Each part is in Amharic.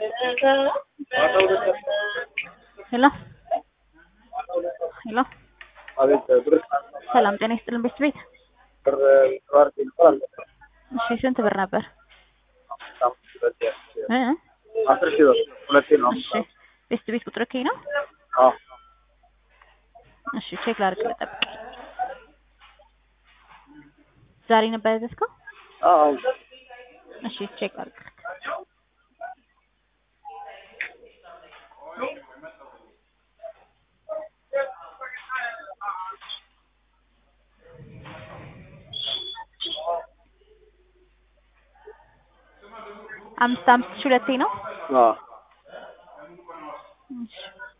ሄሎ ሄሎ አቤት ብር ሰላም ጤና ይስጥልን ቤት ቤት ብር ተባር ይልፋል እሺ ስንት ብር ነበር እ አስር ሺህ ብር ሁለቴ ነው እሺ ቤት ቤት ቁጥር ከይ ነው አዎ እሺ ቼክ ላድርግ ልጠብቅ ዛሬ ነበር ያዘዝከው አዎ እሺ ቼክ ላድርግ አምስት አምስት ሺህ ሁለቴ ነው አዎ እሺ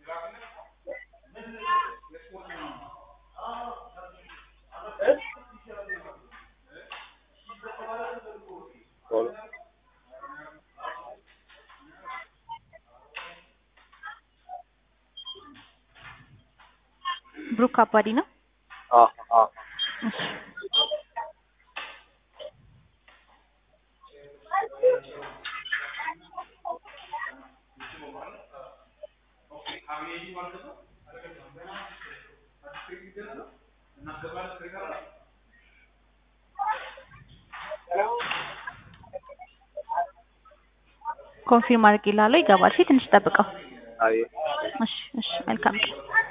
ብሩክ አባዲ ነው አዎ አዎ እሺ ኮንፊርም አድርጌልሃለሁ ይገባል እሺ ትንሽ ጠብቀው አቤት እሺ እሺ መልካም ቀን